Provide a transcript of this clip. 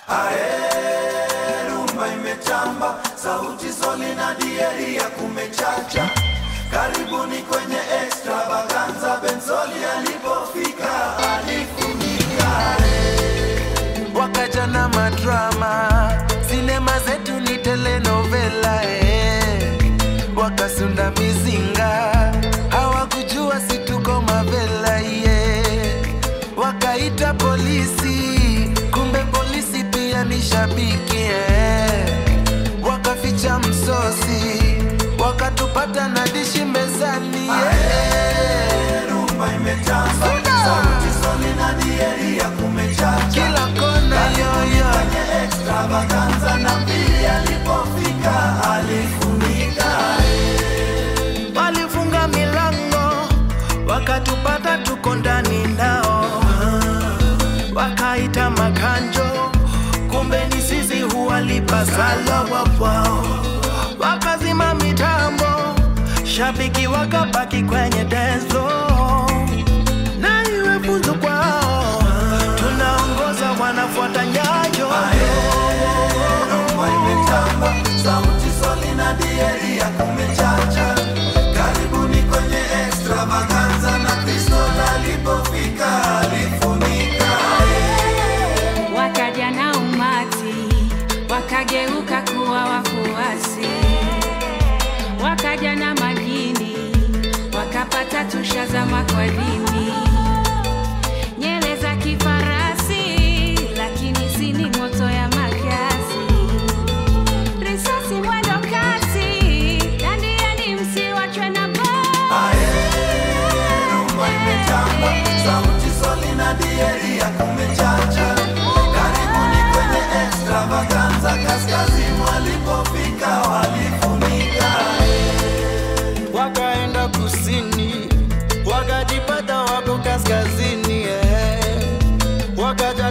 Ae, rumba imetamba, sauti soli na dieri ya kumechacha. Karibuni kwenye extravaganza, Benzoli alipofika alifunika. wakaja na madrama, sinema zetu ni telenovela eh. Wakasunda mizinga, hawakujua si tuko mavela yeah. Wakaita polisi, kumbe polisi pia ni shabiki eh. Wakaficha msosi, wakatupata na dishi mezani yeah. Ae, rumba imetamba, sauti soli na dieri ya kumechacha. Kila kona yoyo Kwenye extravaganza na mbili alipofika alifunika. walifunga milango wakatupata tuko ndani nao wakaita makanjo kumbe ni sisi huwalipa sala wapwao wakazima mitambo shabiki wakabaki kwenye denzo na iwe funzo kwao tunaongoza wanafuata nyayo Rumba imetamba, sauti soli na dieri ya kumechacha. Karibuni kwenye extravaganza na Kristo alipofika alifunika. wakaja na umati wakageuka kuwa wafuasi, wakaja na majini wakapata tushazama kwa dini, nyele za kifarasi, lakini si ni moto ya makasi, risasi mwendo kasi, dandiani msiwachwe na baa. Rumba imetamba, sauti soli na dieri ya kumechacha. Karibuni kwenye extravaganza, kaskazini walipofika walifunika. wakaenda kusini wakajipata wako kaskazini eh. wakaja